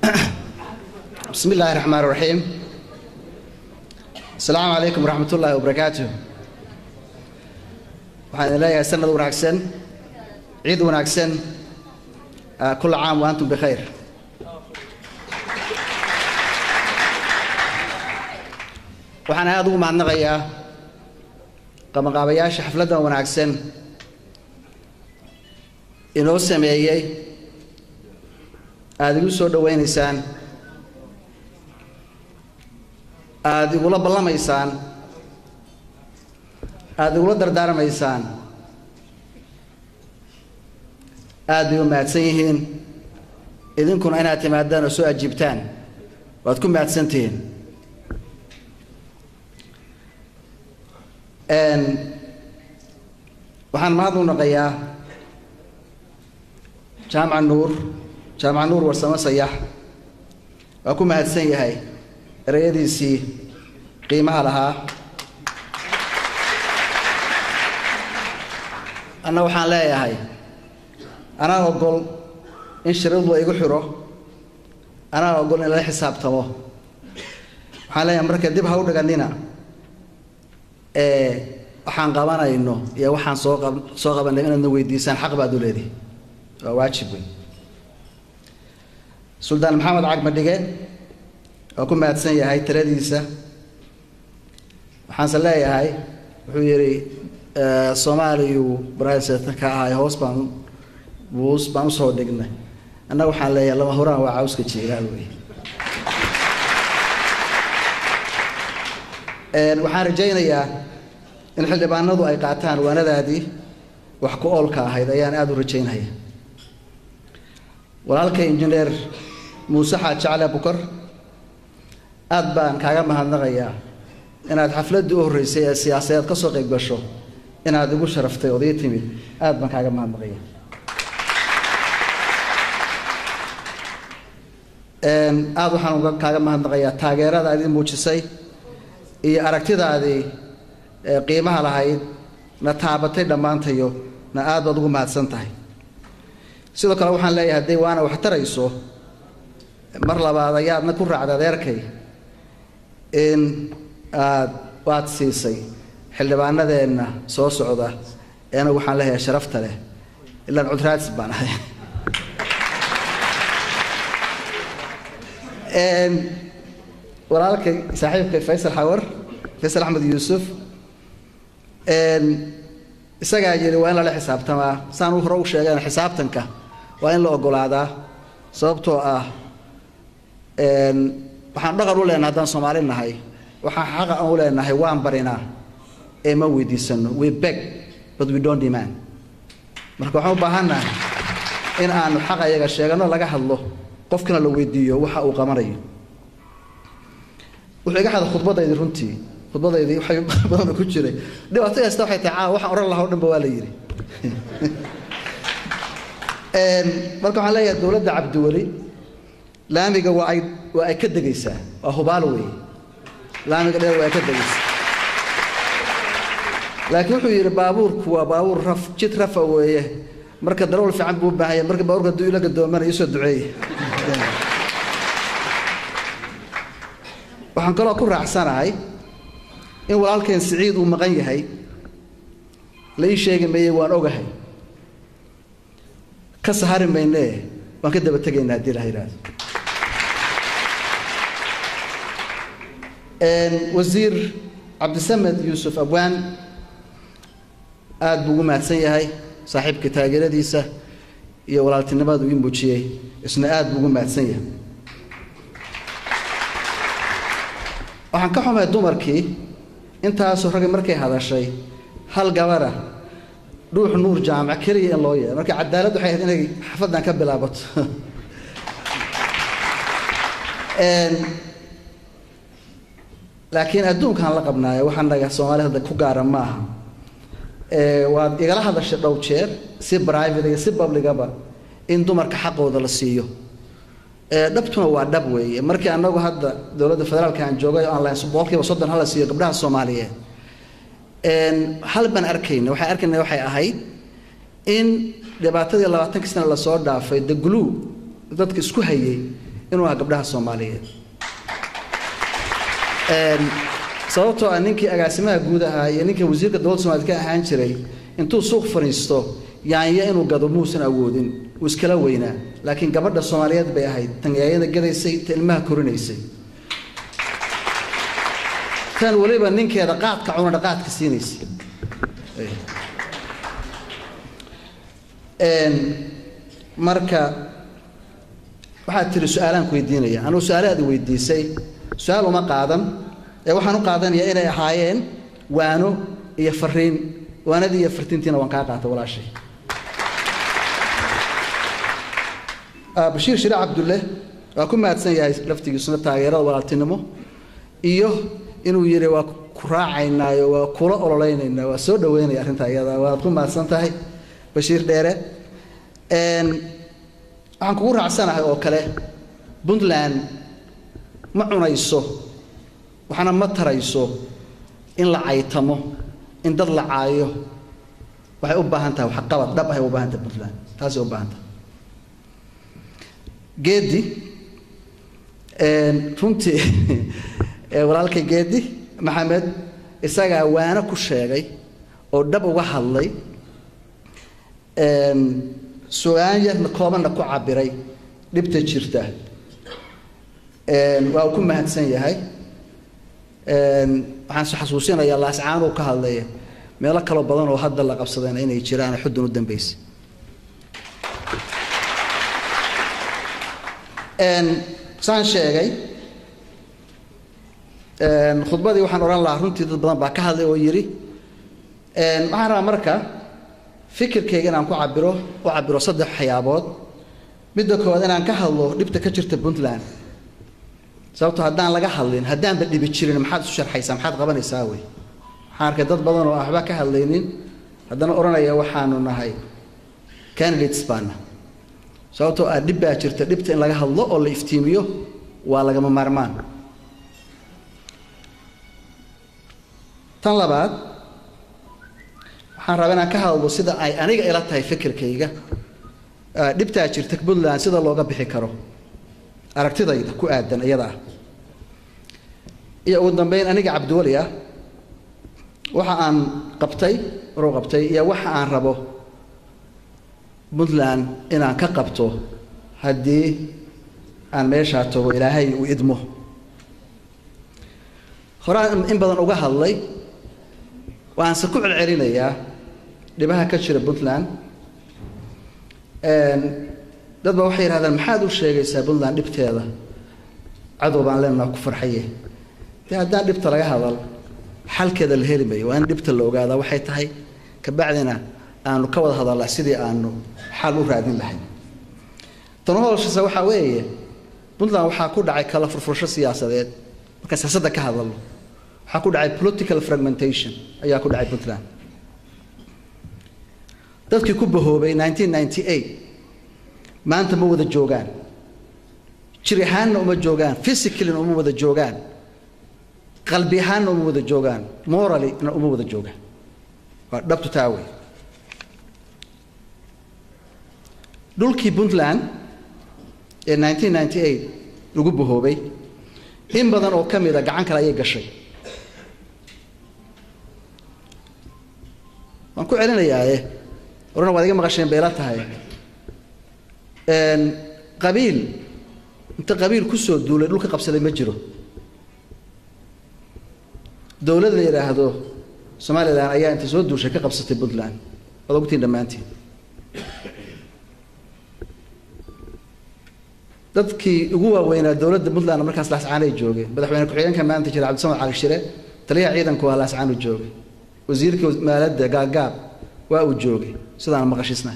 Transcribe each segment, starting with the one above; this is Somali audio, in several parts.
bismi illaahi raxmaan raxiim asalaamu calaykum waraxmat ullaahi wabarakaatu waxaan idin leeyahay sanad wanaagsan ciid wanaagsan kula caam wa antum bikhayr waxaan aada ugu mahadnaqayaa qabanqaabayaasha xafladdan wanaagsan inoo sameeyey aada igu soo dhowaynaysaan aada igula ballamaysaan aada igula dardaarmaysaan aad bay u mahadsan yihiin idinkuna inaad timaadaan oo soo ajiibtaan waad ku mahadsantihiin waxaan mahad u naqayaa jaamaca nuur jaamaca nuur warsamo sayax waa ku mahadsan yahay ereyadiisii qiimaha lahaa anna waxaan leeyahay anaa ogol in shiradu la igu xiro anaa ogol in lala xisaabtamo waxaan leeyahay marka dib ha u dhigannina waxaan qabanayno iyo waxaan soo qab soo qabanay inaadna weydiisaan xaq baad u leedihi waa waajib wey suldaan maxamed cagmadhige waa ku mahadsan yahay tiradiisa waxaanse leeyahay wuxuu yidhi soomaaliyuu braisetan ka ahay hoos baan buus baan usoo dhignay annaga waxaan leeyahay lama huraan waa cawska jiilaal wey waxaan rajaynayaa in xildhibaanadu ay qaataan waanadaadii wax ku oolka ahayd ayaan aada u rajaynaya walaalkay injineer muuse xaad jacle bukar aad baan kaaga mahadnaqayaa inaad xafladdii u horreysay ee siyaasadeed ka soo qayb gasho inaad igu sharaftay ood ii timid aad baan kaaga mahadnaqaya aada waxaan uga kaaga mahadnaqayaa taageerada aad ii muujisay iyo aragtidaadii qiimaha lahayd na taabatay dhammaantayo na aad baad ugu mahadsan tahay sidoo kale waxaan leeyahay hadday waana wax tarayso mar labaad ayaadna ku raacda adeerkay in aad waad siisay xildhibaanadeenna soo socda eena waxaan leeyahay sharafta leh ilaan cudraadis baan ahay walaalkay saaxiibkay faysal xawar faysal axmed yuusuf isagaa yidhi waa in lala xisaabtamaa saan u hore u sheegeen xisaabtanka waa in la ogolaadaa sababtoo ah waxaan dhaqan u leenahay haddaan soomaali nahay waxaan xaqa aan u leenahay waan barinaa ee ma weydiisano we beg but we don't demand marka waxaan u baahannahay in aanu xaqa iyaga sheegano laga hadlo qofkina la weydiiyo waxa uu qabanayo wuxuu iga xada khudbadaydii runtii khudbadaydii waxay badan ku jiray dhibaato kasta waxay tahay caawa waxaan oran lahaa o dhan ba waa la yidhi marka waxaan leeyahay dowladda cabdiweli laamiga waa ay waa ay ka degaysaa waa hubaal weeye laamiga dheer waa ay ka degaysaa laakiin wuxuu yidhi baabuurku waa baabuur raf jid rafa weeye marka darawal fiican buu u baahan yahay marka baabuurka hadduu ila gadoomana iisoo duceeye waxaan kaloo ku raacsanahay in walaalkeen siciid uu maqan yahay la ii sheegi maye waan ogahay ka sahari maynee waan ka daba tegaynaa haddii la yidhaahdo wasiir cabdisamed yuusuf abwaan aada buu ugu mahadsan yahay saaxiibka taageeradiisa iyo walaaltinimadu ii muujiyey isna aada buu ugu mahadsan yahay waxaan ka xumay dumarkii intaasoo raggi markay hadashay hal gabara dhuux nuur jaamac keliya in loo yeeho marka cadaalad waxay ahayd inay xafaddan ka bilaabato laakiin adduunkaan la qabnaayo wax annaga soomaalida hadda ku gaara ma aha waad igala hadashay dhow jeer si private iyo si publicaba in dumarka xaqooda la siiyo dhabtuna waa dhab weeye markii annagu hadda dowladda federaalka aan joogay oo aan lahayn boqolkiiba soddon hala siiyo gabdhaha soomaaliyeed hal baan arkayna waxaan arkayna waxay ahayd in dhibaatadii labaatankii sana lasoo dhaafay the glue dadka isku hayay inuu aha gabdhaha soomaaliyeed sababtoo ah ninkii agaasimaha guud ahaa iyo ninka wasiirka dowladda somaliyed ka ahaan jiray intuu suuq fadhiisto yaanya inuu gado muusan awoodin uu iskala weynaa laakiin gabadha soomaaliyeed bay ahayd tan yaayada gadaysay ta ilmaha korinaysay tan weliba ninkeeda qaadka cunadha qaadka siinaysay marka waxaad tiri su-aalaan ku weydiinaya anugu su-aalaad i weydiisay su-aal uma qaadan ee waxaan u qaadanayaa inay ahaayeen waano iyo fariin waanadii iyo fartiintiina waan kaa qaatay walaashay bashiir shire cabdulle waa ku mahadsan yahay laftigiisuna taageerada walaaltinimo iyo inuu yidhi waa ku raacaynaayo waa kula ololeynaynaa waa soo dhaweynaya arrinta iyada waad ku mahadsan tahay bashiir dheere waxaan kugu raacsanahay oo kale puntland ma cunayso waxna ma tarayso in la caytamo in dad la caayo waxay u baahan tahay waxqabad dhab ahay u baahan tahay puntland taasay u baahan tahay geedi runtii walaalkay geedi maxamed isagaa waano ku sheegay oo dhab uga hadlay su-aan yarna koobanna ku cabiray dhibta jirta waa uu ku mahadsan yahay waxaan se xasuusinayaa laascaan uu ka hadlaya meelo kaloo badan oo hadda la qabsadayna inay jiraan xuddun u dambeysay saan sheegay khudbadii waxaan odhan lahaa runtii dad badan baa ka hadlay oo yidhi waxaan rabaa marka fikirkayga inaan ku cabiro u cabiro saddex waxyaabood midda koowaad inaan ka hadlo dhibta ka jirta puntland sababto haddaan laga hadlin haddaanba dhibi jirin maxaad isu sharxaysaa maxaad qabanaysaa wey waxaan arkay dad badan oo waxba ka hadlaynin haddana odhanaya waxaanu nahay candidates baana sababtoo ah dhib baa jirta dhibta in laga hadlo oo la iftiimiyo waa lagama maarmaan tan labaad waxaan rabaa inaan ka hadlo sida ay aniga ila tahay fikirkayga dhibtaa jirta puntland sida looga bixi karo aragtidayda ku aadan iyada ah iyo ugu dambeyn aniga cabdiweli ah waxa aan qabtay waruu qabtay iyo waxa aan rabo puntland inaan ka qabto haddii aan meeshaa tago ilaahay uu idmo horaan in badan uga hadlay waanse ku celcelinayaa dhibaha ka jira puntland dad ba waxay yidhahdaan maxaad u sheegaysaa puntland dhibteeda cadow baan leenaha ku farxaye dee haddaan dhibta laga hadal xalkeeda la heli mayo waa in dhibta la ogaadaa waxay tahay kabacdina aanu ka wada hadalnaa sidii aanu xal u raadin lahayn tan hoolshase waxaa weeye puntland waxaa ku dhacay kala furfurasho siyaasadeed markaan siyaasadda ka hadalno waxaa ku dhacay political fragmentation ayaa ku dhacay puntland dadkii ku bahoobay maanta ma wada joogaan jir ahaanna uma joogaan physicallyna uma wada joogaan qalbi ahaanna uma wada joogaan morallyna uma wada joogaan waa dhabtu taa wey dhulkii puntland ee lagu bahoobay in badan oo ka mida gacan kale ayay gashay waan ku celinayaaye orana waad iga maqasheen bayla tahay qabiil inta qabiil kusoo duulay dhulka qabsaday ma jiro dowlad la yidhaahdo somalilan ayaa inta soo duushay ka qabsatay puntland waad ogtiin dhammaantiin dadkii ugu waaweynaa dowladda puntland markaas laascaanay joogeen madaxweyne ku-xigeenka maanta jira cabdisamad cali shire taliyaha ciidanku waa laascaanu joogay wasiirkii maaladda gaagaab waa uu joogay sidaan maqashiisnahay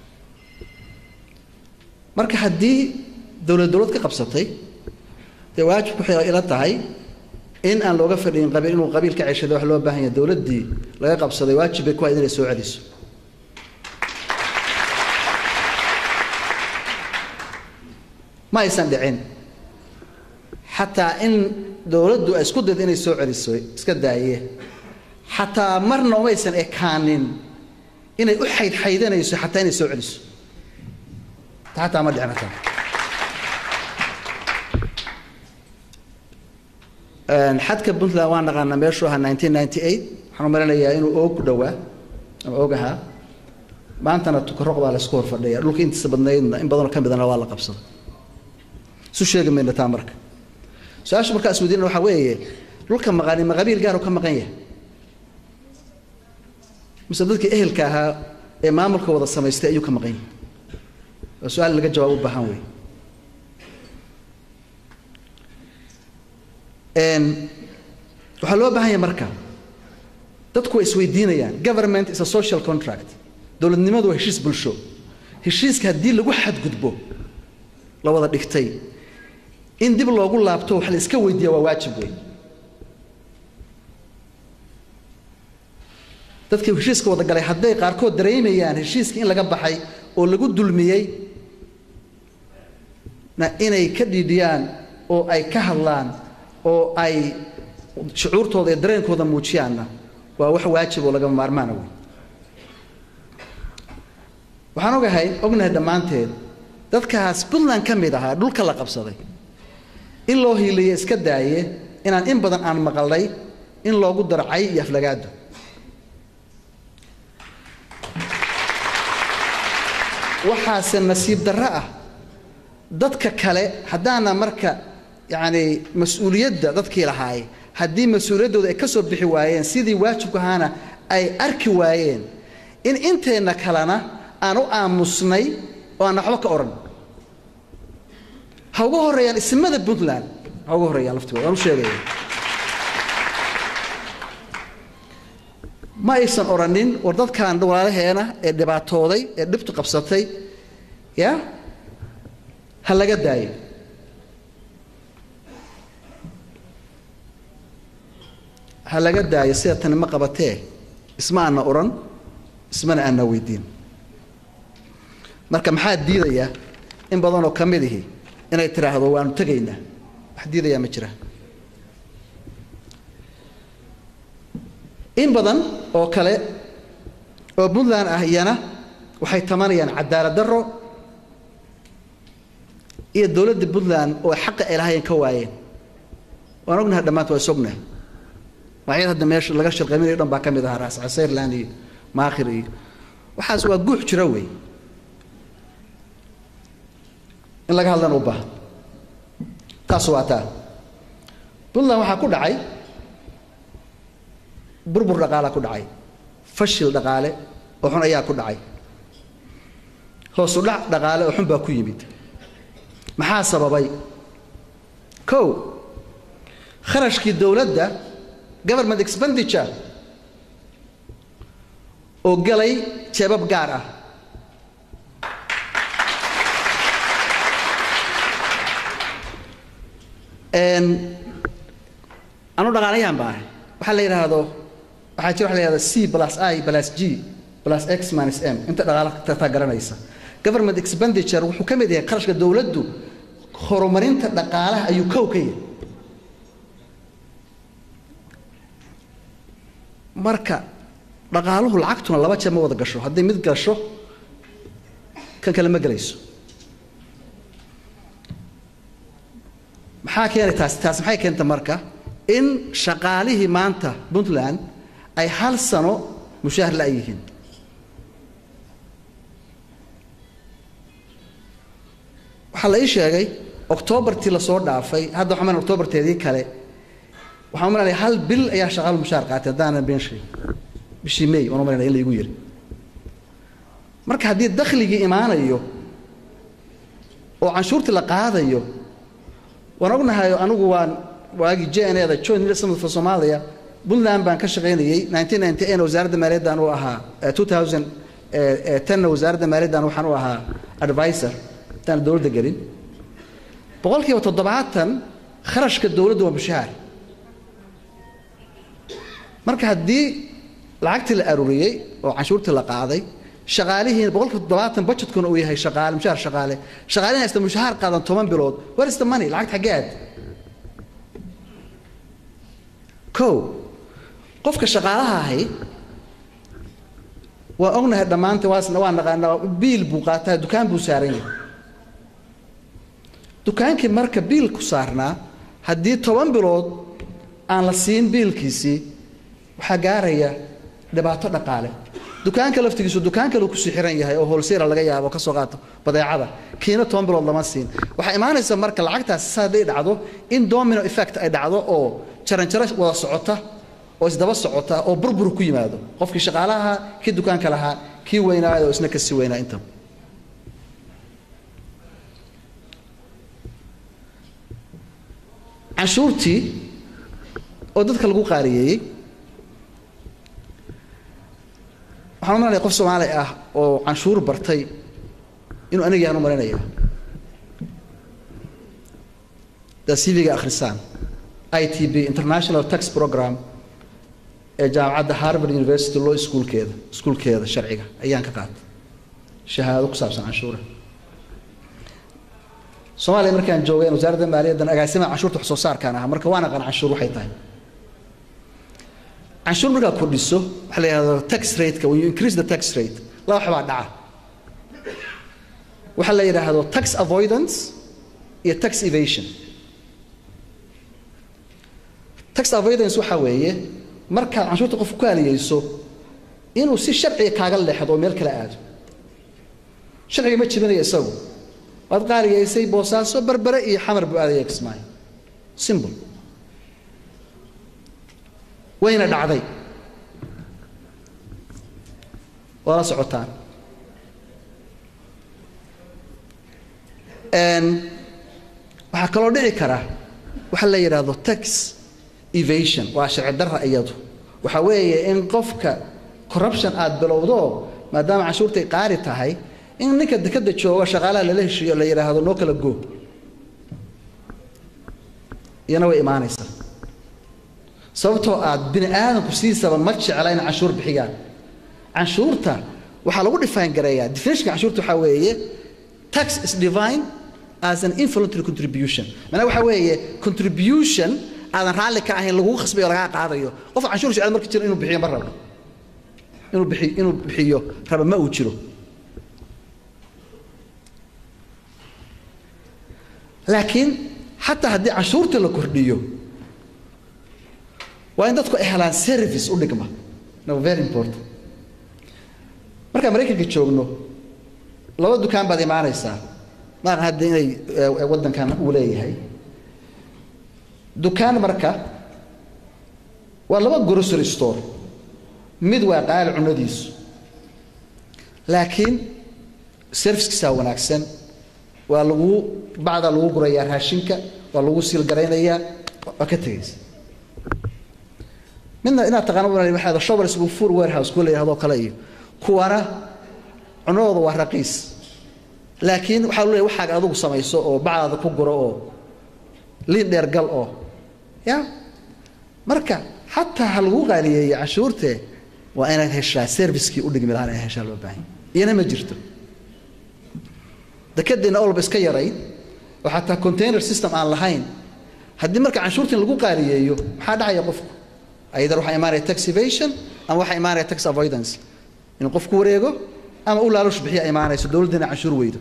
marka haddii dowlad dowlad ka qabsatay dee waajib waxay ila tahay in aan looga fadhiyin qabiil inuu qabiil ka ceshado wax loo baahan yahay dowladdii laga qabsaday waajib bay ku hayd inay soo celiso ma aysan dhicin xataa in dowladdu ay isku daydo inay soo celiso iska daaye xataa marna umaysan ekaanin inay u xaydxaydanayso xataa inay soo celiso xataa ma dhicin hataa xadka puntland waan naqaanaa meeshuu ahaa nineteen ninety eight waxaan u malinayaa inuu oog ku dhowaa ama og ahaa maantana tukaroq baa laysku hor fadhiya dhulka intiisa badnaydna in badanoo ka midana waa la qabsaday isu sheegi mayna taa marka su-aasha markaa isweydiina waxaa weeye dhulka maqani ma qabiil gaar ka maqan yahay mise dadkii ehelka ahaa ee maamulka wada samaystay ayuu ka maqan yahay waa su-aal laga jawaab u baahan wey waxaa loo baahan yahay marka dadku way isweydiinayaan government is a social contract dowladnimadu waa heshiis bulsho heshiiska haddii lagu xadgudbo la wada dhigtay in dib loogu laabto wax la iska weydiiya waa waajib wey dadkii heshiiska wada galay hadday qaarkood dareemayaan heshiiska in laga baxay oo lagu dulmiyey na inay ka dhiidhiyaan oo ay ka hadlaan oo ay shucuurtooda iyo dareenkooda muujiyaanna waa wax waajib oo lagama maarmaana wey waxaan ogahay ognahay dhammaanteed dadkaas puntland ka mid ahaa dhulka la qabsaday in loo hiiliye iska daaye inaan in badan aan maqalnay in loogu daro cay iyo aflagaado waxaase nasiib darro ah dadka kale haddaana marka yacni mas-uuliyadda dadkii lahaay haddii mas-uuliyaddooda ay ka soo bixi waayeen sidii waajibku ahaana ay arki waayeen in inteenna kalena aan u aamusnay oo aan waxba ka odhan ha uga horreeyaan ismada puntland ha uga horreeyaan laftigooda waan u sheegaya ma aysan odhanin war dadkan walaalaheena ee dhibaatooday ee dhibtu qabsatay ya ha laga daayo ha laga daayo sida tani ma qabatee isma aana odhan ismana aana weydiin marka maxaa diidaya in badanoo ka mid ihi inay tidhaahdo waanu tegaynaa wax diidayaa ma jira in badan oo kale oo puntland ah iyana waxay tamanayaan cadaalad darro iyo dowladda puntland oo xaqa ay lahaayeen ka waayeen waan ognahay dhammaanta waa is ognahay magacyada hadda meesha laga shirqaminayo dhan baa ka mid ahaa raas casayrland iyo maakhir iyo waxaas waa guux jira wey in laga hadlana u baahan taas waa taa puntland waxaa ku dhacay burbur dhaqaalaa ku dhacay fashil dhaqaale oo xun ayaa ku dhacay hoosu dhac dhaqaale oo xun baa ku yimid maxaa sababay kow kharashkii dowladda government expenditure oo galay jeebab gaar ah anu dhaqaalayaan baa ahay waxaa la yidhaahdo waxaa jira waxa la yidhahdo c plus i plus g plus x minus m inta dhaqaala tartaa garanaysa government expenditure wuxuu ka mid yahay qarashka dowladdu horumarinta dhaqaalaha ayuu kow ka yahay marka dhaqaaluhu lacagtuna laba jeer ma wada gasho hadday mid gasho kan kale ma gelayso maxaa keenay taas taas maxay keenta marka in shaqaalihii maanta puntland ay hal sano mushaahar la yihiin waxaa la ii sheegay oktoobartii lasoo dhaafay hadda waxaa malan oktoobarteedii kale waxaan malanaya hal bil ayaa shaqaalu mushaahar qaatay haddaanan been sheegin bishii may waan malanaya in laygu yiri marka haddii dakhligii imaanayo oo canshuurtii la qaadayo waan ognahay anigu waan waagii jnda joint investment for somalia puntland baan ka shaqaynayey wasaaradda maaliyaddan u ahaa na wasaaradda maaliyaddan waxaan u ahaa advisor intaan dowladda gelin boqolkiiba toddobaatan kharashka dowladda waa mushahaar marka haddii lacagtii la aruuriyey oo canshuurtii la qaaday shaqaalihiina boqolkiiba toddobaatan budgetkuna uu yahay shaqaale mushaar shaqaale shaqaalihin haysta mushahaar qaadan toban bilood where is the money lacagta xaggee aad kow qofka shaqaalaha ahi waa ognahay dhammaanta waasna waa naqaanaa biil buu qaataa dukaan buu saaran yahay dukaankii marka biil ku saarnaa haddii toban bilood aan la siin biilkiisii waxaa gaaraya dhibaato dhaqaale dukaanka laftigiisu dukaan kale kusii xiran yahay oo holsera laga yaabo ka soo qaato badeecada kiina toban bilood lama siin waxaa imaanaysa marka lacagtaas hadday dhacdo in domino effect ay dhacdo oo jaranjaro wada socota oo isdaba socota oo burbur ku yimaado qofkii shaqaalaha kii dukaanka lahaa kii weynaayo oo isna kasii weynaa inta canshuurtii oo dadka lagu qaaliyeeyey waxaan umalanaya qof soomaali ah oo canshuur bartay inuu aniga yahan u malinaya daa cv-ga akhrisaan i t b international tax program ee jaamacadda harvard university law schoolkeeda iskuulkeeda sharciga ayaan ka qaatay shahaado ku saabsan canshuura soomaaliya markaan joogay wasaaradda maaliyaddan agaasimaha canshuurta wax soo saarkaan ahaa marka waan aqaan canshuur waxay tahay canshuur markaa kordhiso waxaa la yidhahdo tax rate-ka when you increase the tax rate laba wax baa dhaca waxaa la yidhaahdo tax avoidance iyo tax evasion tax avoidance waxaa weeye markaad canshuurta qof ku aaliyeyso inuu si sharciga kaaga leexdo oo meel kale aado sharciga ma jibinayo isagu waad qaaligaysay boosaaso berbere iyo xamar buu aadaya kismaayo simple wayna dhacday waa la socotaan waxaa kaloo dhici kara waxa la yidhaahdo tax evasion waa sharci darra iyadu waxaa weeye in qofka corruption aada bilowdo maadaama canshuurtay qaali tahay in ninka dekada jooga shaqaalaha lala heshiiyo la yidhaahdo noo kala go iyana way imaanaysaa sababtoo aad bini aadamku sidiisaba ma jecla in canshuur bixiyaan canshuurta waxaa lagu define gareeyaa definitionka canshuurta waxaa weeye tax is divine as an involuntary contribution macnaha waxaa weeye contribution aadan raalli ka ahayn lagugu khasbayo lagaa qaadayo qof canshuur jecel marka jiro inuu bixiyo ma rabo inuu bixi inuu bixiyo raba ma uu jiro laakiin xataa haddii canshuurta la kordhiyo waa in dadku ay helaan service u dhigma no very important markaan maraykanka joogno laba dukaan baad imaanaysaa maahan hadda inay waddankan uu leeyahay dukaan marka waa laba grocery store mid waa qaali cunadiisu laakiin servicekiisaa wanaagsan waa lagu bacdaa lagu gurayaa raashinka waa lagu siilgaraynayaa waa ka tegaysa midna inaad taqaano waxaa showers full warehouse kuwa la yidhahdo kale iyo kuwana cunadooda waa raqiis laakiin waxaa leeyahay waxaaga adigu samayso oo bacdaada ku guro oo liin dheer gal oo ya marka xataa ha lagu qaaliyeeye canshuurte waa inaad heshaa servicekii u dhigmi lahaan inaad heshaa loo baahan iyana ma jirto dekedeenna olba iska yarayd oo xataa container system aan lahayn haddii marka canshuurtiin lagu qaaliyeeyo maxaa dhacaya qofku ayadar waxaa imaanaya tax evasion ama waxaa imaanaya tax avoidance inuu qofku wareego ama u laalush bixiya imaanayso dowladdiina canshuur weydo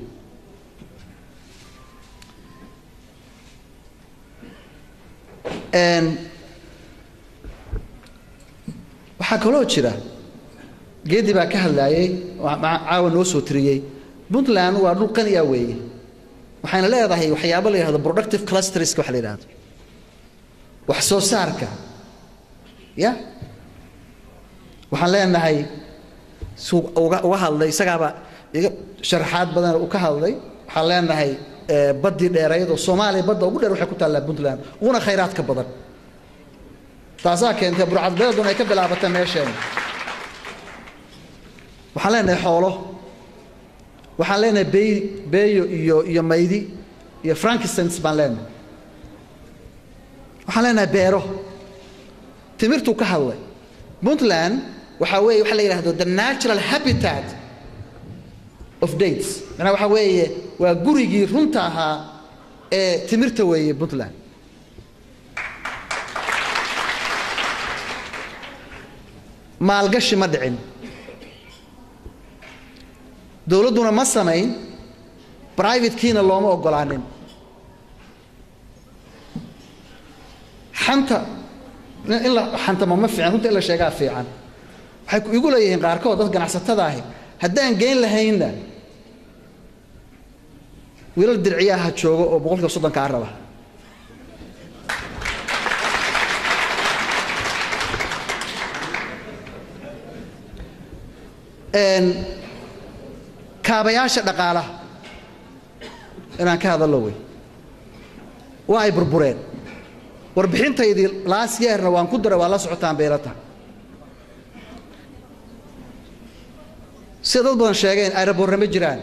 waxaa kaloo jira geedi baa ka hadlaayay caawa noo soo tiriyey puntland waa dhul qani ah weeye waxayna leedahay waxyaabo la yidhahdo productive clusterska waxa la yidhahdo wax soo saarka ya waxaan leenahay suu uga uga hadlay isagaaba iga sharaxaad badan u ka hadlay waxaan leenahay baddii dheerayd oo soomaaliya badda ugu dheer waxay ku taallaa puntland uguna khayraadka badan taasaa keentay burcadbeeduna ay ka bilaabata meesheena waxaan leenahay xoolo waxaan leenahay bey beeyo iyo iyo maydi iyo frankistans baan leenahay waxaan leenahay beero timirtuu ka hadlay puntland waxaa weeye waxaa la yidhahdo the natural habitat of dates macnaha waxaa weeye waa gurigii runta ahaa ee timirta weeye puntland maalgashi ma dhicin dowladduna ma samayn brivatekiina looma ogolaanin xanta in la xantamo ma fiican runta in la sheegaa fiican waxay igu leeyihiin qaarkood dad ganacsatada ahi haddaan geyn lahaynna wiilal dirciyaha jooga oo boqolkiiba soddonkaa raba kaabayaasha dhaqaalaha inaan ka hadallo wey waa ay burbureen warbixintaydii laas yeerna waan ku daray waa la socotaan bayla tahay sida dad badan sheegeen ayraboorna ma jiraan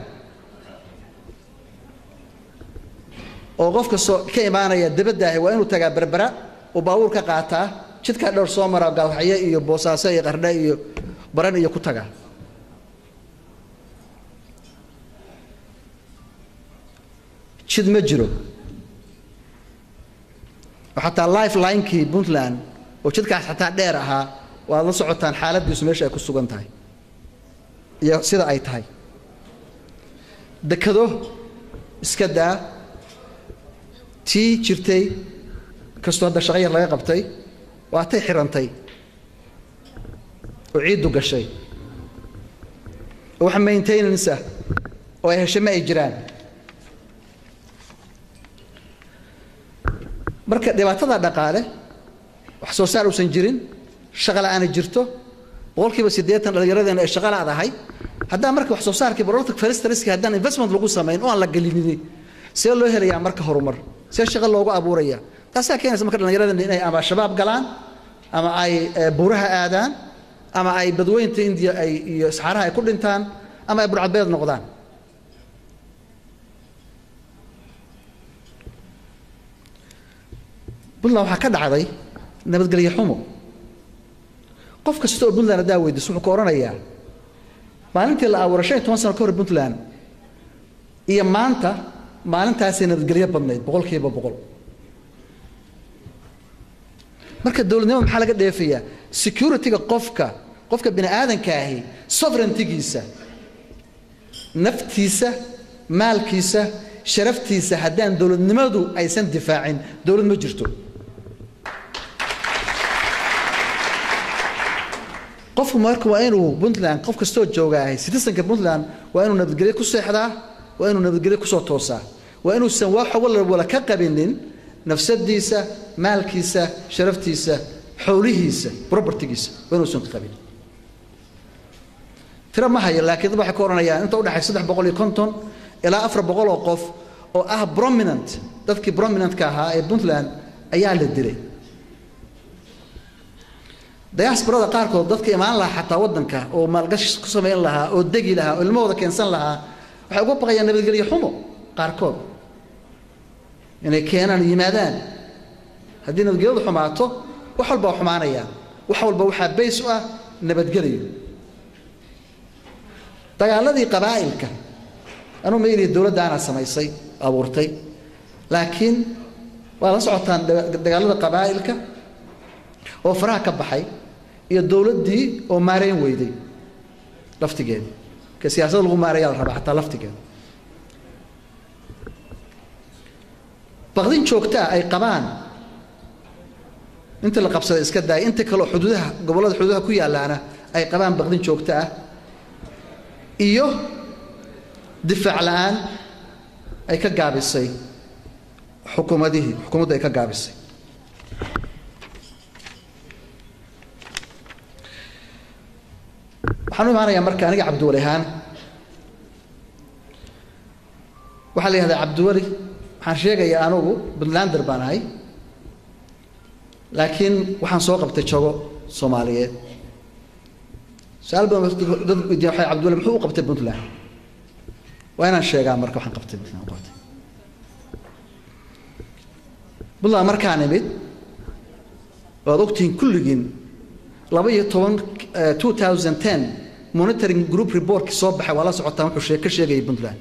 oo qofka soo ka imaanaya dabadaahi waa inuu tagaa berbera oo baabuur ka qaataa jidkaa dhowr soo maraa gaalwaxyo iyo boosaaso iyo qardhe iyo baran iyo ku tagaa jid ma jiro oo xataa life linekii puntland oo jidkaas xataa dheer ahaa waad la socotaan xaaladdiisu meesha ay ku sugan tahay iyo sida ay tahay dekado iska daa tii jirtay kastoo hadda shaqo yar laga qabtay waatay xirantay oo ciiddu gashay oo wax maintenance ah oo ay heshe ma ay jiraan marka dhibaatada dhaqaale wax soo saar uusan jirin shaqa la'aana jirto boqolkiiba siddeetan dhallinyaradeena ay shaqa la'dahay haddaan marka wax soo saarkii productic feristariski haddaan investment lagu samayn oo aan la gelinin see loo helayaa marka horumar see shaqo loogu abuuraya taasaa keenaysa marka dhallinyaradeenna inay ama shabaab galaan ama ay buuraha aadaan ama ay badweynta indiya ay iyo saxaaraha ay ku dhintaan ama ay burcadbeed noqdaan puntland waxaa ka dhacday nabadgelyo xumo qof kasta oo puntland haddaa weydiiso wuxuu ka odhanayaa maalintii la abuuray shan iyo toban sano ka hor puntland iyo maanta maalintaasay nabadgelyo badnayd boqolkiiba boqol marka dowladnimada maxaa laga dheefayaa security-ga qofka qofka bini aadanka ahi sovereigntigiisa naftiisa maalkiisa sharaftiisa haddaan dowladnimadu aysan difaacin dowlad ma jirto qofku marka waa inuu puntland qof kastoo joogaahay citizenka puntland waa inuu nabadgelyo ku seexdaa waa inuu nabadgelyo kusoo toosaa waa inuusan wax walwala ka qabinin nafsadiisa maalkiisa sharaftiisa xoolihiisa propertigiisa waa inuusan ka qabin tiro ma hayo laakiin dad waxay ka odhanayaan inta udhexay saddex boqol iyo konton ilaa afar boqol oo qof oo ah prominent dadkii prominentka ahaa ee puntland ayaa la dilay diasporada qaarkood dadka imaan lahaa xataa waddanka oo maalgashi ku samayn lahaa oo degi lahaa oo ilmahooda keensan lahaa waxay uga baqayaan nabadgelyo xumo qaarkood inay keenaan yimaadaan haddii nabadgelyadu xumaato wax walba waa xumaanayaan wax walba waxaa bays u ah nabadgelyo dagaaladii qabaa'ilka anuu ma ili dowladdaana samaysay abuurtay laakiin waa la socotaan dagaalada qabaa'ilka oo faraha ka baxay iyo dowladdii oo maarayn weyday laftigeeda ka siyaasada lagu maarayaa la rabaa xataa laftigeeda baqdin joogtaa ay qabaan inta la qabsaday iska daaya inta kaleoo xuduudaha gobollada xuduudaha ku yaallaana ay qabaan baqdin joogto ah iyo difaac la-aan ay ka gaabisay xukuumadihii xukuumaddu ay ka gaabisay waxaan u imaanayaa marka aniga cabdiwali ahaan waxaa la yihahdaa cabdiweli waxaan sheegayaa anugu puntlander baan ahay laakiin waxaan soo qabtay jago soomaaliyeed su-aal badan dad weydiya waxay cabdiwali muxuu u qabtay puntland waa inaan sheegaa marka waxaan qabtay puntland qabtay puntland markaan imid waad ogtihiin kulligiin laba iyo toban two thousand ten monitoring group reportkii soo baxay waa la socotaan wuxuu shee ka sheegayay puntland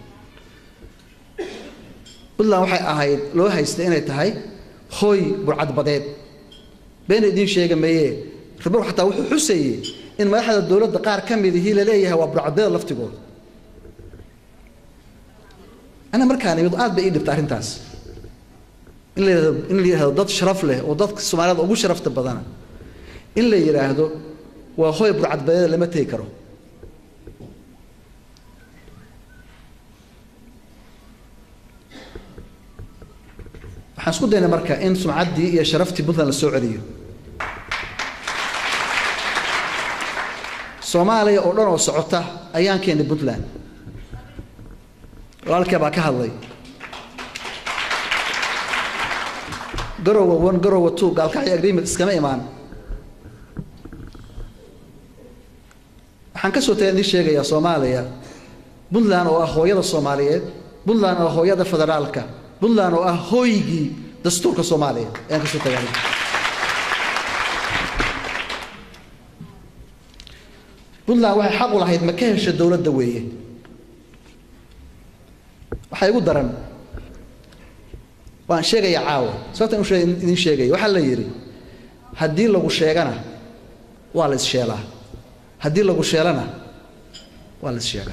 puntland waxay ahayd loo haystay inay tahay hooy burcadbadeed beena idiin sheega meeye report xataa wuxuu xusayey in madaxda dowladda qaar ka midihii la leeyahay waa burcadbadeed laftigooda ana markaan imid aad bay ii dhibta arrintaas in la yidhahdo in la yidhahdo dad sharaf leh oo dadka soomaalida ugu sharafta badana in la yidhaahdo waa hoy burcadbadeeda lama tegi karo waxaan isku daynay marka in sumcaddii iyo sharaftii puntland la soo celiyo soomaaliya oo dhan oo socota ayaan keenay puntland walaalkee baa ka hadlay garowa one garowa two gaalkacyo agreement iskama imaan waxaan ka soo tagay idin sheegayaa soomaaliya puntland oo ah hooyada soomaaliyeed puntland oo ah hooyada federaalka puntland oo ah hooygii dastuurka soomaaliya ayaan ka soo tagay puntland waxay xaq u lahayd ma ka hesha dowladda weeye waxaa igu daran waan sheegayaa caawa sababtaan u idin sheegaya waxaa la yidhi haddii lagu sheegana waa la issheelaa haddii lagu sheelana waa la issheegaa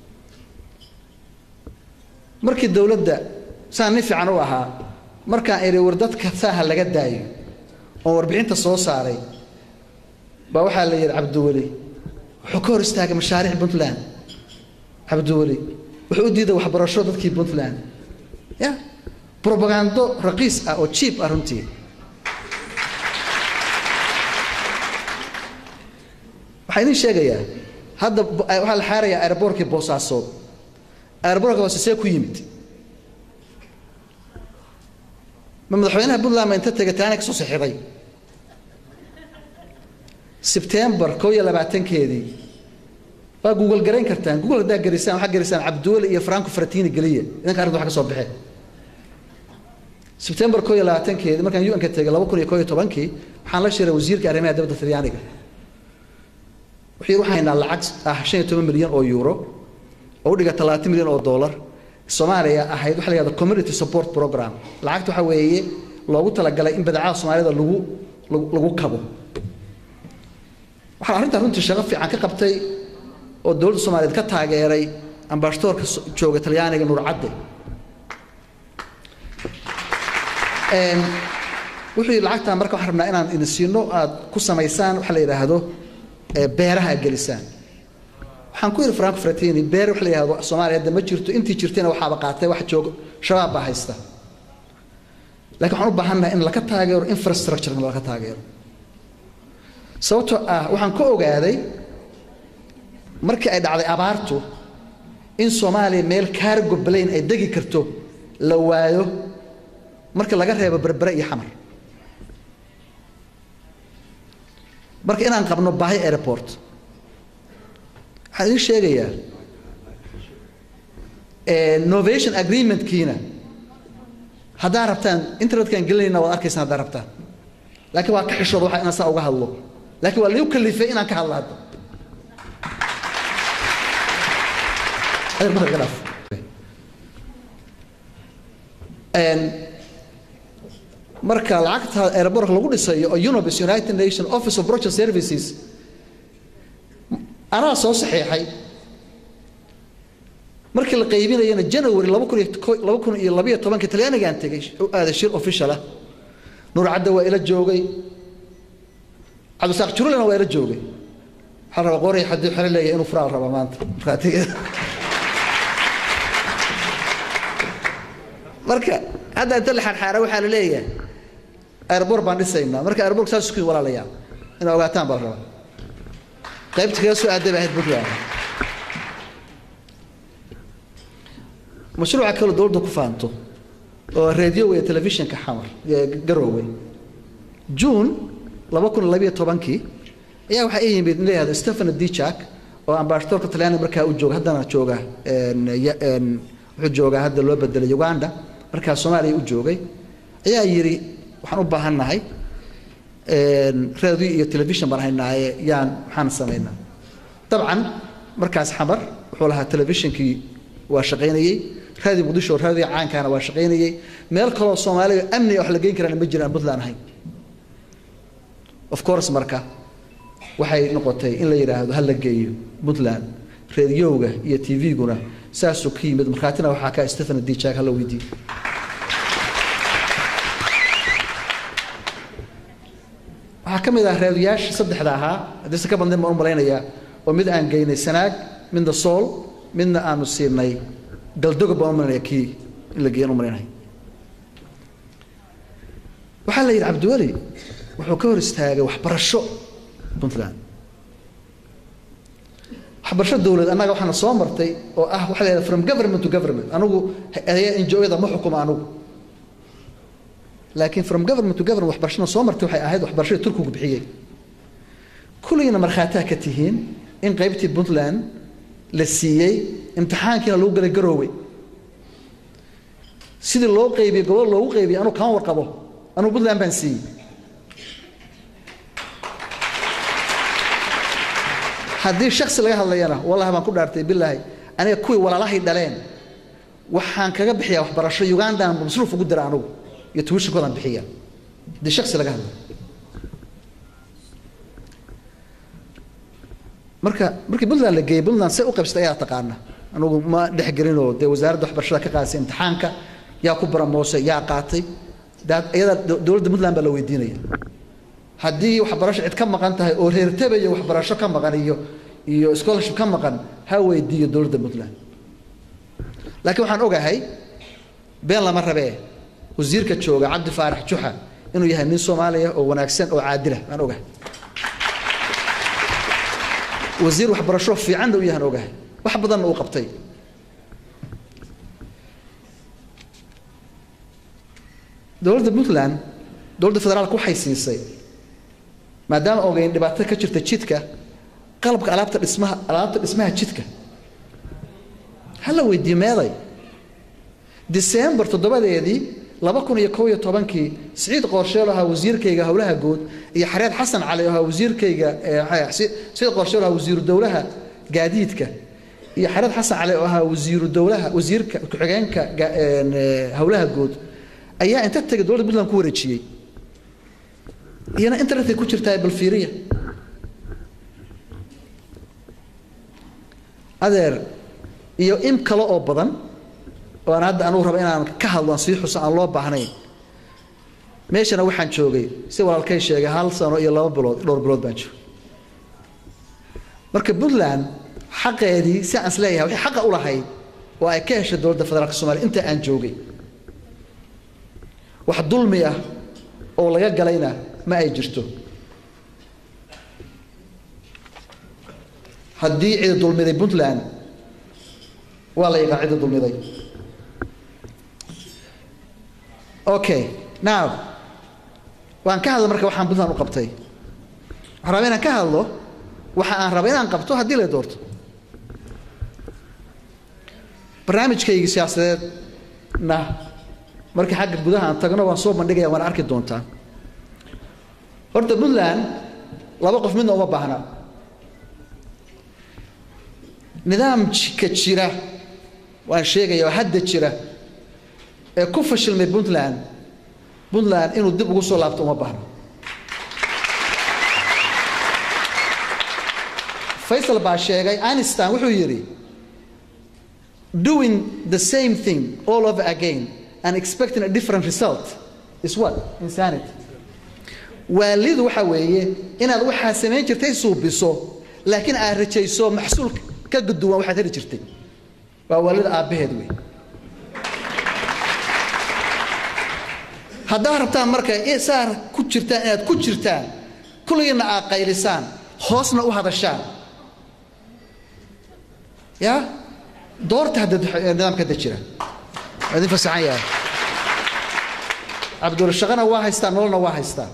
markii dowladda saan nin fiican u ahaa markaan idhi war dadka saaha laga daayo oon warbixinta soo saaray baa waxaa la yidhi cabdiweli wuxuu ka hor istaagay mashaariic puntland cabdiweli wuxuu u diiday waxbarasho dadkii puntland ya robagando raqiis ah oo jiib ah runtii waxaa idin sheegayaa hadda waxaa la xaarayaa aeroboortkii boosaasood aeroboortka hoose see ku yimid ma madaxweynaha puntland ma inta tegay taana ka soo saxiixday sebtembar koo iyo labaatankeedii waa google garayn kartaan google haddaa gerisaan waxaa gerisaan cabdiweli iyo franco fratini geliya idinka arrinta wax ka soo baxee sebtembar koo iyo labaatankeedii markaan un-ka tegay laba kun iyo koo iyo tobankii waxaan la shiray wasiirka arrimaha dibadda talyaaniga wuxuu yidhi waxaan haynaa lacag ah shan iyo toban milyan oo euro oo u dhiga talaatan milyan oo dollar soomaaliya ahayd waxa la yihahdo community support program lacagta waxaa weeye loogu talagalay in badeecada soomaalida lagu lagu kabo waxaan arrintan runtii shaqo fiican ka qabtay oo dowladda soomaaliyeed ka taageeray ambasadoorka jooga talyaaniga nuur cadde wuxuu yidhi lacagtaan marka waxaan rabnaa inaan idin siino aad ku samaysaan waxa la yidhaahdo beeraha aad gelisaan waxaan ku yidhi franco fratini beer waxa la yidhahdo soomaaliya hadda ma jirto intii jirtayna waxaaba qaatay wax jooga shabaab baa haysta laakiin waxaan u baahannahay in laka taageero infrastructure in laka taageero sababtoo ah waxaan ka ogaaday markii ay dhacday abaartu in soomaaliya meel cargo plane ay degi karto la waayo marka laga reebo berbere iyo xamar marka inaan qabno baahi airport waxaan idiin sheegayaa novation agreementkiina haddaa rabtaan internetkaan gelinayna waad arkaysaan haddaa rabtaan laakiin waa ka xishooda waxa inaan saa uga hadlo laakiin waa liu kalifay inaan ka hadlo hadda marka lacagta airbork lagu dhisayo oo unobis united nation office of project services anaa soo saxiixay markii la qaybinayana january laba kun iyo laba kun iyo labayo tobankii talyaanigaan tegay u aaday shir official ah nuur cadde waa ila joogay cabdisaaq jurulena waa ila joogay waxaa rabaa qoray haddii xero leeyahay inuu furaal raba maanta marka hadda inta la xarxaara waxaa la leeyahay airboor baan dhisaynaa marka airboork saas isku walaalayaa inaa ogaataan baa la rabaa qaybta kaga soo aaday baa ahayd puntland mashruuca kaloo dowladda ku faanto oo radioga iyo telefishinka xamar garoowe june laba kun labayo tobankii ayaa waxaa ii yimid leeyahdo stephen dijak oo ambasadorka talyaaniga markaa u jooga haddana jooga wuxuu joogaa hadda loo bedelay uganda markaa soomaaliya u joogay ayaa yidhi waxaan u baahannahay radio iyo telefishon baan haynaaye yaan maxaan samaynaa dabcan markaas xamar wuxuu lahaa telefishinkii waa shaqaynayey raadi muqdisho raadiga caankaana waa shaqaynayey meel kaloo soomaaliya amniga wax la geyn karaan ma jiraan puntland ahayn of course marka waxay noqotay in la yidhaahdo ha la geeyo puntland radiyowga iyo tv-guna saasuu ka yimid markhaatina waxaa ka stephen dijak hala weydiiye waxaa waxaa ka mid ah raadiyaashii saddexda ahaa haddii se ka badnayn baan u malaynayaa oo mid aan geynay sanaag midna sool midna aanu siinay galdogob baan u malaynaya kii in la geeyan u malaynaya waxaa la yidhi cabdiweli wuxuu ka hor istaagay waxbarasho puntland waxbarasho dowlad annaga waxaana soo martay oo ah waxa la yidhaha from government to government anigu hay-adaha injo-yada ma xukuma anigu laakiin from government to government waxbarashada soo martay waxay ahayd waxbarashada turkigu bixiyey kulligiina markhaataa ka tihiin in qaybtii puntland la siiyey imtixaankiina lagu galay garoowey sidii loo qaybiyey gobol loogu qaybiyey anugu kama warqabo anugu puntland baan siiyey haddii shaksi laga hadlayana wallahi baan ku dhaartay bilaahi aniga kuwii walaalahay dhaleen waxaan kaga bixiyaa waxbarasho ugandaan masruuf ugu dira anugu iyo tuwishinkoodaan bixiya haddii shaksi laga hadlayo marka markii puntland la geeyey puntland say u qaybsatay ayaa taqaana anugu ma dhexgelinoo dee wasaaradda waxbarashada ka qaadisay imtixaanka yaa ku baramoosay yaa qaatay iyada dowladda puntland baa la weydiinaya haddii waxbarasho cid ka maqan tahay oo reertabayo waxbarasho ka maqan iyo iyo scholarship ka maqan ha weydiiyo dowladda puntland laakiin waxaan ogahay been lama rabee wasiirka jooga cabdi faarax juxa inuu yahay nin soomaaliya oo wanaagsan oo caadilah baan ogahay wasiir waxbarasho fiicanna u yahan ogahay wax badanna uu qabtay dowladda puntland dowladda federaalka waxay siisay maadaama ogeyn dhibaato ka jirta jidka qalabka alaabta dhismaha alaabta dhismaha jidka hala weydiiye meeday december toddobadeedii laba kun iyo kow iyo tobankii siciid qoorsheel ahaa wasiirkayga howlaha guud iyo xareed xasan cali oo ahaa wasiirkayga siciid qoorsheel ahaa wasiiru dowlaha gaadiidka iyo xareed xasan cali oo ahaa wasiiru dowlaha wasiirka ku-xigeenka howlaha guud ayaa inta tegay dowladda puntland ku wareejiyey iyana internetkay ku jirtaa balfiiriya adeer iyo in kale oo badan oo aan hadda anugu raba inaan ka hadlo aan sii xuso aan loo baahnayn meeshana waxaan joogay si walaalkay sheegay hal sano iyo laba bilood dhowr bilood baan joogay marka puntland xaqeedii si aan isleeyahay waxay xaqa u lahayd oo ay ka heshay dowladda federaalka somalia inta aan joogay wax dulmi ah oo laga galayna ma ay jirto haddii cida dulmiday puntland waa la yaqaan cida dulmiday okay now waan ka hadla marka waxaan puntland u qabtay waxaan rabaa inaan ka hadlo waxa aan raba inaan qabto haddii la doorto barnaamijkaygii siyaasadeedna markii xagga gudaha aan tagno waan soo bandhigaya waana arki doontaa horta puntland laba qof midna uma baahna nidaamka jira waan sheegaya oo hadda jira ee ku fashilmay puntland puntland inuu dib ugu soo laabto uma baahno faysal baa sheegay anistan wuxuu yidhi doing the same thing all over again and expecting a different result is what insanity waalidu waxa weeye inaad waxaa samayn jirtay suubiso laakiin aad rajayso maxsuul ka guduwan waxaad heli jirtay waa waalida aabbaheed wey haddaad rabtaan marka saa ku jirtaan inaad ku jirtaan kulligiina aad qaylisaan hoosna u hadashaan ya doorta hadda nidaamka hadda jira waa idin fasaxan yahay cabdulshaqana waa haystaa nololna waa haystaa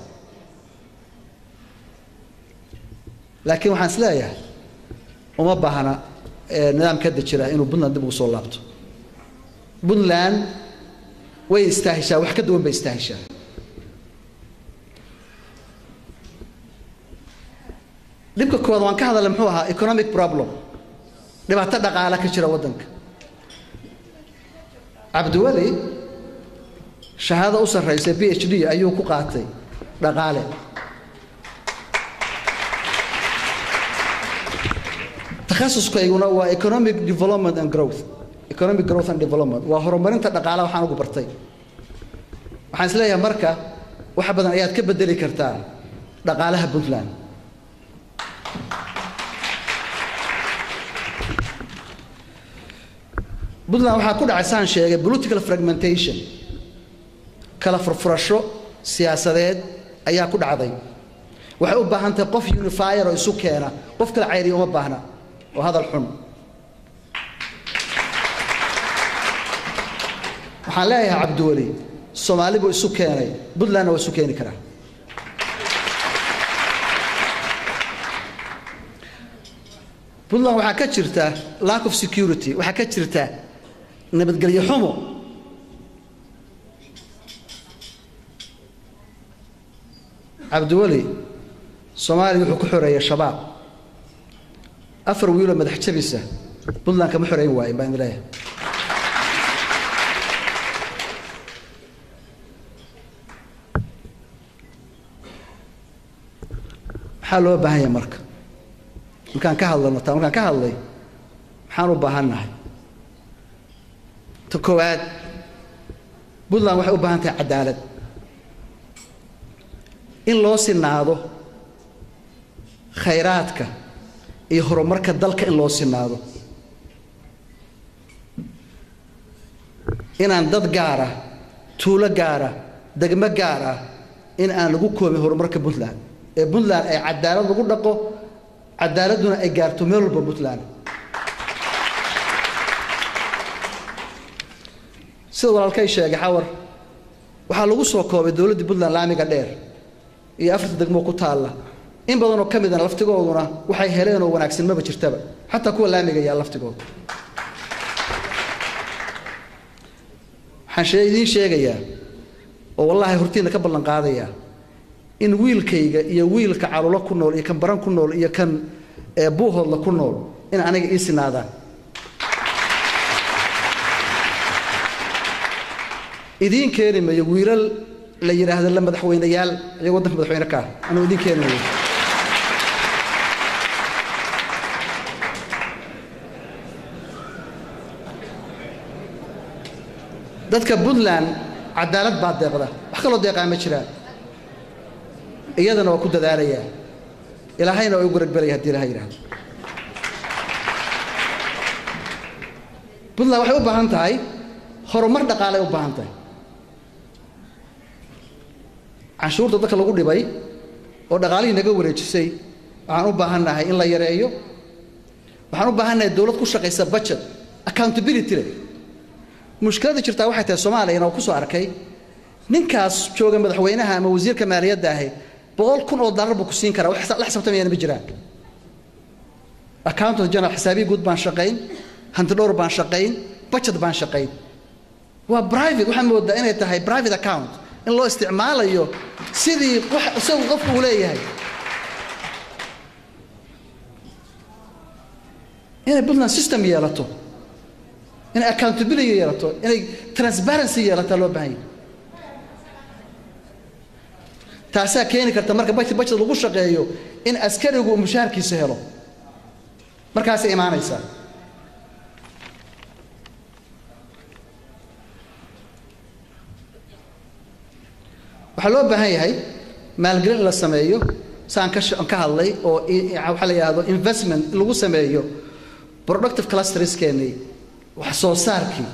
laakiin waxaan is leeyahay uma baahna nidaamka hadda jira inuu puntland dib ugu soo laabto puntland way istaahishaa wax ka duwan bay istaahishaa dhibka koowaad waan ka hadalay muxuu ahaa economic problem dhibaato dhaqaale ka jira waddanka cabdiweli shahaado u sarraysa b h d ayuu ku qaatay dhaqaale takhasuskayguna waa economic development and growth economic growth and development waa horumarinta dhaqaale waxaan ugu bartay waxaan is leeyahay marka wax badan ayaad ka bedeli kartaa dhaqaalaha puntland puntland waxaa ku dhacay saan sheegay political fragmentation kala furfurasho siyaasadeed ayaa ku dhacday waxay u baahan tahay qof unifier oo isu keena qof kala cayriya uma baahna oo hadal xun waxaan leeyahay cabdiweli soomaali buu isu keenay puntlandna waa isu keeni karaa puntland waxaa ka jirta lack of security waxaa ka jirta nabadgelyo xumo cabdiweli soomaaliya wuxuu ku xoreeyay shabaab afar wiiloo madax jabisa puntland kama xoreyn waayin baan idin leeyahay maxaa loo baahan yahay marka markaan ka hadlano taa markaan ka hadlay maxaan u baahannahay ta koowaad puntland waxay u baahan tahay cadaalad in loo sinaado khayraadka iyo horumarka dalka in loo sinaado inaan dad gaara tuulo gaara degmo gaar ah in aan lagu koobin horumarka puntland ee puntland ay cadaalad lagu dhaqo cadaaladduna ay gaarto meel walba puntland sida walaalkay sheegay xawar waxaa lagu soo koobay dowladdii puntland laamiga dheer iyo afarta degmo ku taalla in badanoo ka midana laftigooduna waxay heleenoo wanaagsan maba jirtaba xataa kuwa laamiga yaa laftigooda waxaan idiin sheegayaa oo wallaahi hortiina ka ballan qaadayaa in wiilkayga iyo wiilka calulo ku nool iyo kan baran ku nool iyo kan buuhoodla ku nool in aniga ii sinaadaan idiin keeni mayo wiilal la yidhaahdo la madaxweyneyaal iyagoo waddanka madaxweyne ka ah anuu idiin keeni mayo dadka puntland cadaalad baa deeqda wax kaloo deeqaa ma jiraan iyadana waa ku dadaalayaa ilaahayna waa u garagbelaya hadii ilaha yidhahdo puntland waxay u baahan tahay horumar dhaqaalay u baahan tahay canshuurta dadka lagu dhibay oo dhaqaalihii naga wareejisay waxaan u baahannahay in la yareeyo waxaan u baahannahay dowlad ku shaqaysa budget accountability leh mushkiladda jirtaa waxay tahay soomaaliyana oo ku soo arkay ninkaas jooga madaxweynaha ama wasiirka maaliyadda ahi boqol kun oo dollar buu ku siin karaa wax la xisaabtamayana ma jiraan accountant general xisaabiyi guud baan shaqayn hanti dhowr baan shaqayn budget baan shaqayn waa private waxaa moodaa inay tahay private account in loo isticmaalayo sidii wax isagu qofku uu leeyahay inay puntland system yeelato inay accountability yeelato inay transparency yeelataa loo baahan yahay taasaa keeni karta marka budget budget lagu shaqeeyo in askarigu uu mushaharkiisa helo markaasay imaanaysaa waxaa loo baahan yahay maalgelin in la sameeyo saan ka ka hadlay oo waxaa la yidhahdo investment in lagu sameeyo productive clusterskeennii wax soo saarkii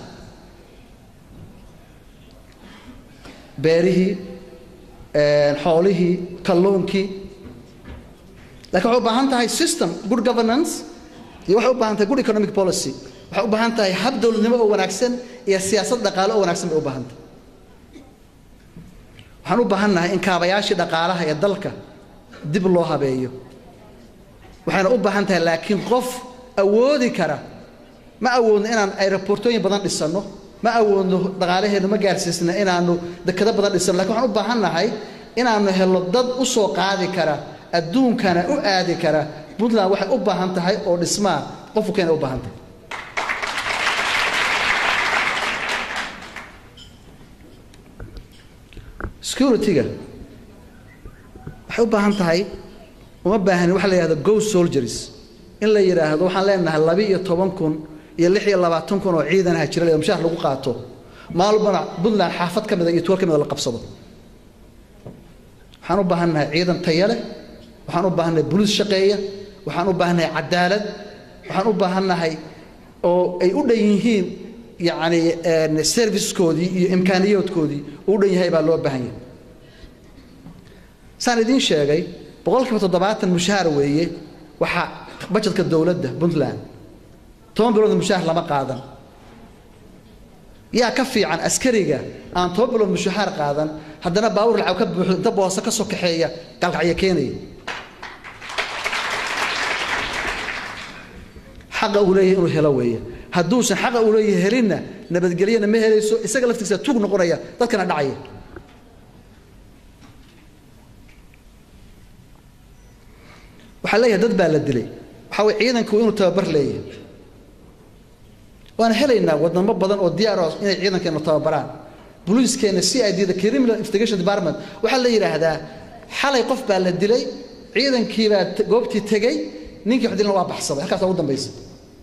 beerihii xoolihii kalluunkii lakin waxay u baahan tahay system good governance iyo waxay u baahan tahay good economic policy waxay u baahan tahay hab dowladnimo oo wanaagsan iyo siyaasad dhaqaale oo wanaagsan bay u baahan tahay waxaan u baahannahay in kaabayaashii dhaqaalaha ee dalka dib loo habeeyo waxayna u baahan tahay laakiin qof awoodi kara ma awoodno inaan aerobortooyin badan dhisanno ma awoodno dhaqaalaheennu ma gaarsiisna inaanu dekado badan dhisano lakin waxaan u baahannahay inaanu helno dad u soo qaadi kara adduunkana u aadi kara puntland waxay u baahan tahay oo dhismaa qofku keena u baahan tahay security-ga waxay u baahan tahay uma baahani waxa la yidhahdo ghost soldiers in la yidhaahdo waxaan leenahay laba iyo toban kun iyo lix iyo labaatan kun oo ciidanaha jira le mushaar lagu qaato maalbana puntland xaafad ka mida iyo tuwal ka mida la qabsado waxaan waxaan u baahannahay ciidan taya leh waxaan u baahannahay buluus shaqeeya waxaan u baahannahay cadaalad waxaan u baahannahay oo ay u dhan yihiin yacni servicekoodii iyo imkaaniyoodkoodii uu u dhan yahay baa loo baahan yahay saan idiin sheegay boqolkiiba toddobaatan mushaar weeye waxaa bajetka dowladda puntland toban bilood mushaar lama qaadan yaa ka fiican askariga aan toban bilood mushahaar qaadan haddana baawur lacag ka buuxo inta boosa ka soo kaxeeya galkacyo keenaya xaqa uu leeyahay inuu helo weeye hadduusan xaqa uu leeyahay helinna nabadgelyana ma helayso isaga laftiisa tuug noqonaya dadkana dhacaya waxaa leeyahay dad baa la dilay waxaa way ciidanku inuu tababar leeyahay waana helaynaa wadamo badan oo diyaar ah inay ciidankeena tababaraan boliiskeena c i d da criminal investigation department waxaa la yidhaahdaa xalay qof baa la dilay ciidankii baa goobtii tegey ninkii wax dilana waa baxsaday halkaas ugu dambaysa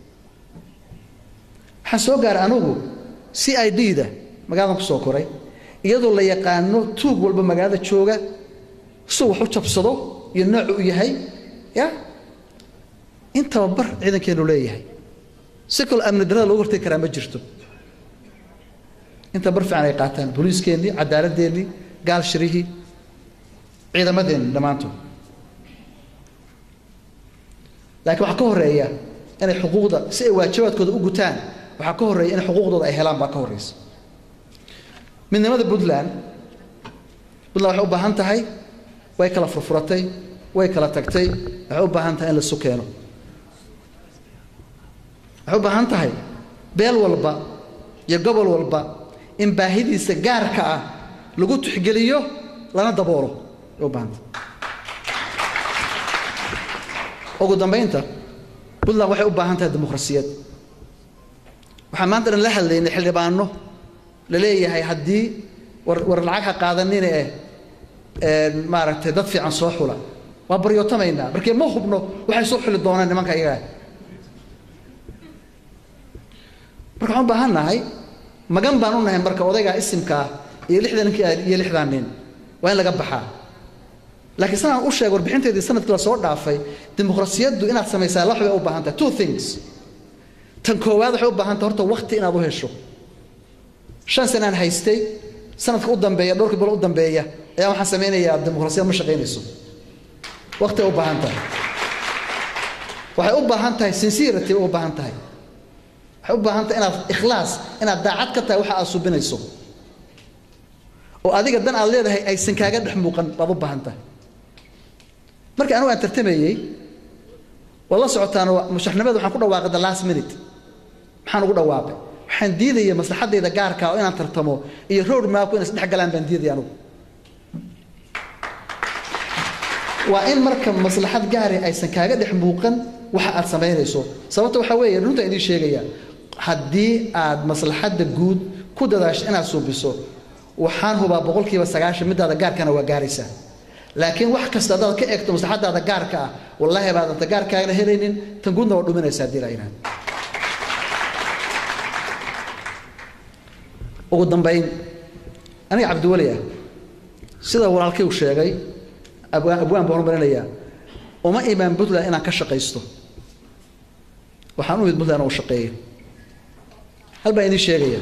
waxaan soo gaaray anugu c i d da magaaladan ku soo koray iyadoo la yaqaano tuug walba magaalada jooga suu wax u jabsado iyo noocu u yahay ya in tababar ciidankeenu leeyahay si kaloo amni darada loogu hortegi karaa ma jirto in tababar fiican ay qaataan booliiskeennii cadaaladdeennii gaal shirihii ciidamadeenni dhammaantood laakiin waxaa ka horeeya inay xuquuqda si ay waajibaadkooda u gutaan waxaa ka horreeya inay xuquuqdooda ay helaan baa ka horreysa midnimada puntland puntland waxay u baahan tahay way kala furfuratay way kala tagtay waxay u baahan tahay in la isu keeno waxay u baahan tahay beel walba iyo gobol walba in baahidiisa gaarka ah lagu tixgeliyo lana daboolo ay u baahan tahay ugu dambaynta puntland waxay u baahan tahay dimuqrasiyad waxaan maanta dhan la hadlaynay xildhibaano la leeyahay haddii war war lacag ha qaadanina eh maaragtay dad fiican soo xula waa baryootamaynaa markee ma hubno waxay soo xuli doonaan nimanka iyagaa marka waxaan u baahan nahay magan baan u nahay marka odaygaa isimkaa iyo lixdan ninki iyo lixdan nin waa in laga baxaa laakiin sanaan u sheeg warbixinteedii sanadkii la soo dhaafay dimuqrasiyaddu inaad samaysaa laba bay u baahan tahay two things tan koowaad waxay u baahan tahay horta wakti inaad u hesho shan sanaan haystay sanadka u dambeeya dhowrkii bilo u dambeeya ayaa waxaan samaynayaa dimuqrasiyad ma shaqaynayso wakti ay u baahan tahay waxay u baahan tahay sincerity bay u baahan tahay waxay u baahan tahay inaad ikhlaas inaad daacad ka tahay waxa aad subinayso oo adiga dan aad leedahay aysan kaaga dhex muuqan baad u baahan tahay markii anigu aan tartamayey waad la socotaan mushaxnimada waxaan ku dhawaaqay the last minute maxaan ugu dhawaaqay waxaan diidaya maslaxaddayda gaarka oo inaan tartamo iyo road mapku inay isdhex galaan baan diidaya anigu waa in marka maslaxad gaari aysan kaaga dhex muuqan waxa aad samaynayso sababta waxaa weeye runta idiin sheegaya haddii aad maslaxadda guud ku dadaasho inaad suubiso waxaan hubaa boqolkiiba sagaashan midaada gaarkana waa gaaraysaa laakiin wax kasta haddaad ka eegto maslaxadaada gaarka ah wallaahi baadanta gaarkaagana helaynin tan guudna waa dhuminaysaa haddii la yidhahdo ugu dambayn aniga cabdiweli ah sida walaalkay uu sheegay abwaan abwaan baan horumarinayaa uma imaan puntland inaan ka shaqaysto waxaan u imid puntland oo shaqeeyo hal baan idiin sheegaya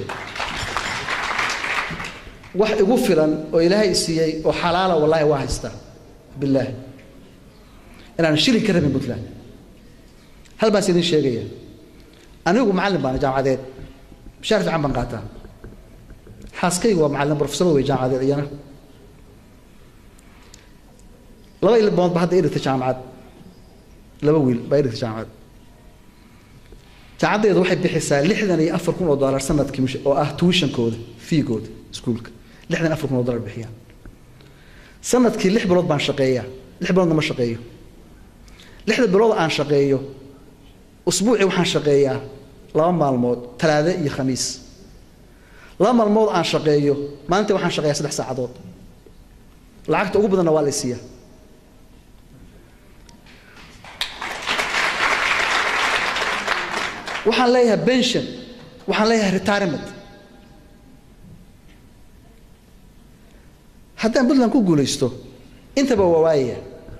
wax igu filan oo ilaahay siiyey oo xalaala wallaahi waa haystaa billaah inaan shilin ka rabin puntland hal baan is idiin sheegaya anigu macallin baana jaamacadeed mishaar fiican baan qaataa xaaskaygu waa macallin profesor wey jaamacadeed iyana laba ilmood ba hadda idhigta jaamacad laba wiil baa idhigta jaamacad jaamacaddeedu waxay bixisaa lixdan iyo afar kun oo dollar sanadkii oo ah tuwishankooda fiigooda iskuulka lixdan afar kun oo dollar bixiyaan sanadkii lix bilood baan shaqeeyaa lix biloodna ma shaqeeyo lixda bilood aan shaqeeyo usbuucii waxaan shaqeeyaa laba maalmood talaade iyo khamiis laba maalmood aan shaqeeyo maalintii waxaan shaqeeyaa saddex saacadood lacagta ugu badanna waa la isiiyaa waxaan leeyahay pension waxaan leeyahay retirement haddaan puntland ku guulaysto intaba waa waayaya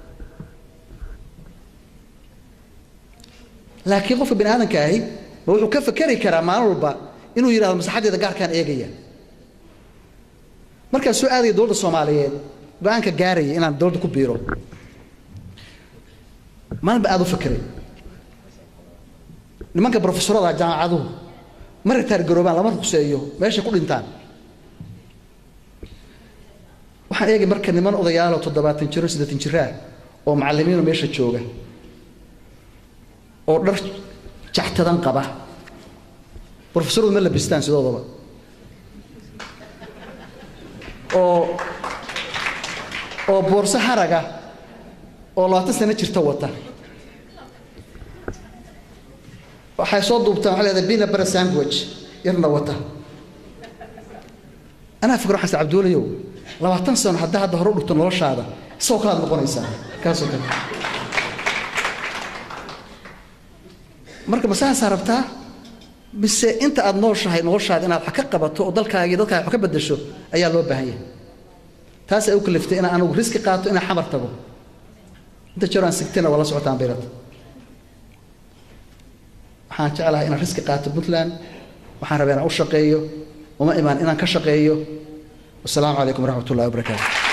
laakiin qofka bini aadamka ahi ma wuxuu ka fakeri karaa maalin walba inuu yidhahdo maslaxaddeeda gaarkaan eegaya markaan soo aadaya dowladda soomaaliyeed go-aanka gaaraya inaan dowladda ku biiro maalin ba aada u fakeray nimanka brofesorada jaamacaduhu ma ritaar garoobaan lama ruqseeyo meeshay ku dhintaan waxaan eegay marka niman odayaaloo toddobaatan jiro siddeetan jiraa oo macallimiino meesha jooga oo dhar jactadan qaba brofesoradu ma labistaan sidoodaba oo oo boorso haraga oo labaatan sano jirta wata waxay soo duubtaan waxay leedahay bina bara sandwich yarna wata anaa fikro xasan cabduulayow labaatan sano haddaa hadda hore u dhigto noloshaada isagoo kalaad noqonaysaa kaasoo kale marka masaasaa rabtaa mise inta aada nooshahay noloshaada inaad wax ka qabato oo dalkaagii dadkaaga wax ka bedasho ayaa loo baahan yahay taas ay u kaliftay inaan anigu riski qaato inaan xamar tago inta jeer aan sigtina waa la socotaan bayrad waxaan jeclahay inaan riski qaato puntland waxaan rabaa inaan u shaqeeyo uma imaan inaan ka shaqeeyo wasalaamu calaykum waraxmat ullahi wabarakaatu